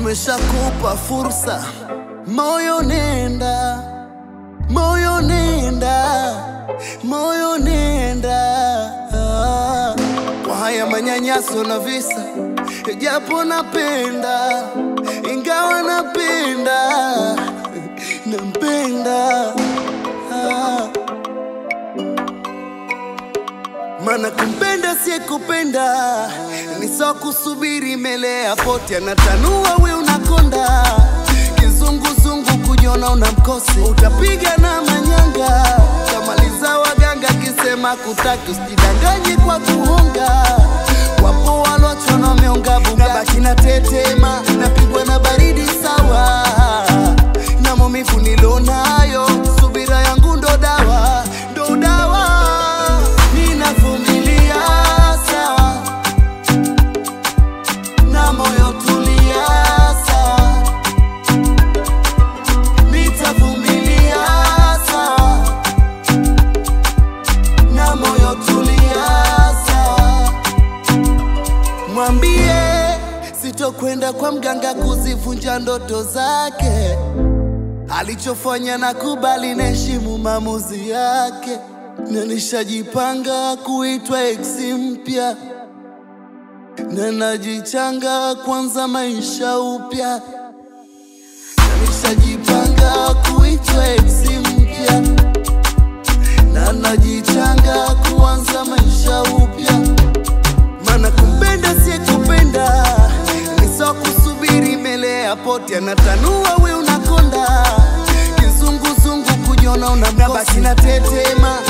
umeshakupa fursa, moyo nenda, moyo nenda, moyo nenda Ah, kwa haya manyanyaso na visa, japo napenda, ingawa napenda, nampenda ah. Mana kumpenda siye kupenda ni sawa kusubiri mbele ya poti, anatanua we unakonda, kizunguzungu kujiona una mkosi, utapiga na manyanga, kamaliza waganga kisema kutaki, usijidanganye kwa kuhonga, wapo walochona wameonga buga, baki na tetema, napigwa na baridi sawa na maumivu nilonayo, subira yangu ndo dawa, ndo dawa ninavumilia sawa, na moyo tulia sawa, nitavumilia sawa, na moyo tulia sawa. Mwambie sitokwenda kwa mganga kuzivunja ndoto zake, alichofanya na kubali, naheshimu maamuzi yake, na nishajipanga kuitwa ex mpya, na najichanga kwanza maisha upya, na nishajipanga kuitwa ex mpya, na najichanga kuanza maisha upya maana kumpenda siye kupenda ni sawa kusubiri mbele ya poti, anatanua we unakonda, kizunguzungu kujiona una mkosi, na tetema